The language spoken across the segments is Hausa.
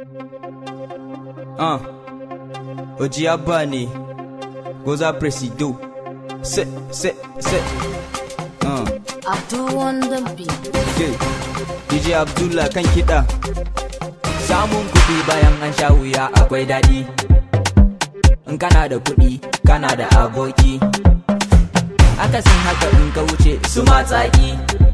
Ah, Oji Abba ne, Goza Presido, se, se, se. Ah, Abdul on the beat. okay. DJ Abdullah kan kiɗa. Samun kuɗi bayan an sha wuya akwai daɗi. In kana da kuɗi, kana da aboki. Akasin haka in ka wuce su matsaki.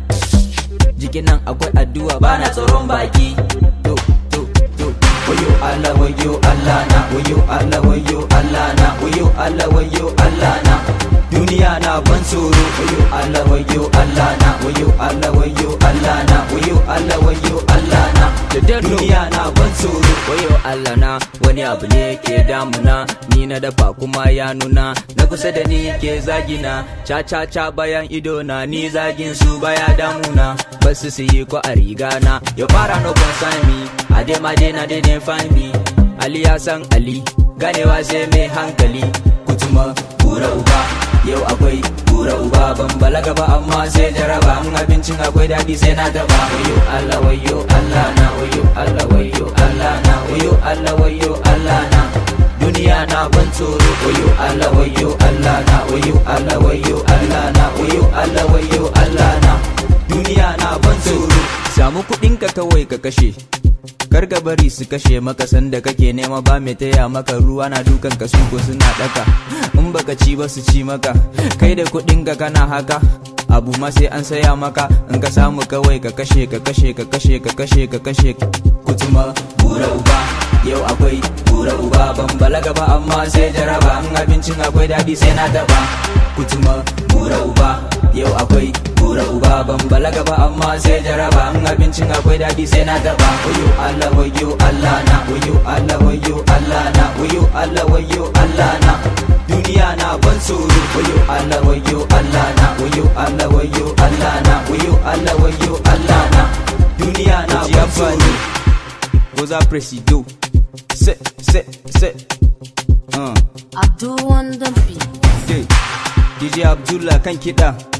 Jikin nan akwai addu'a bana tsoron baki. To, to, to. Wayo Allah, wayo Allah na, wayo Allah, wayo Allah na, wayo Allah, wayo Allah na. Duniya na ban tsoro, wayo Allah, wayo Allah na, wayo Allah, wayo Allah na, wayo Allah, wayo Allah na. Duniya na ban tsoro, wayo Allah na, wani abu ne ke damuna, ni na dafa kuma ya nuna, na kusa da ni ke zagina, ca ca ca bayan ido na, ni zagin su baya damuna, basu su yi ko a riga na, ya fara no concern me, a dai ma dai na dai ne find me, Ali ya san Ali, ganewa sai mai hankali, kutuma kura uba, yau akwai kura uba ban balaga ba amma sai jaraba in abincin akwai daɗi sai na taba wayo Allah wayo Allah na wayo Allah wayo Allah na wayo Allah wayo Allah na duniya na ban tsoro wayo Allah wayo Allah na wayo Allah wayo Allah na wayo Allah wayo Allah na duniya na ban tsoro samu kuɗinka kawai ka kashe kar ka bari su kashe maka sanda kake nema ba mai taya maka ruwa na dukan ka su ko suna daka in baka ci ba su ci maka kai da kuɗin ka kana haka abu ma sai an saya maka in ka samu kawai ka kashe ka kashe ka kashe ka kashe ka kashe kutuma bura uba yau akwai bura uba ban balaga ba amma sai jaraba in abincin akwai daɗi sai na taba kutuma bura uba yau akwai bura uba ban balaga ba amma sai jaraba in abincin akwai daɗi sai na taba wayo Allah wayo Allah na wayo Allah wayo Allah na wayo Allah wayo Allah na duniya na ban tsoro wayo Allah wayo Allah na wayo Allah wayo Allah na wayo Allah wayo Allah na duniya na ban tsoro Goza Presido se se se uh. Abdul on the beat. DJ Abdullah kan kiɗa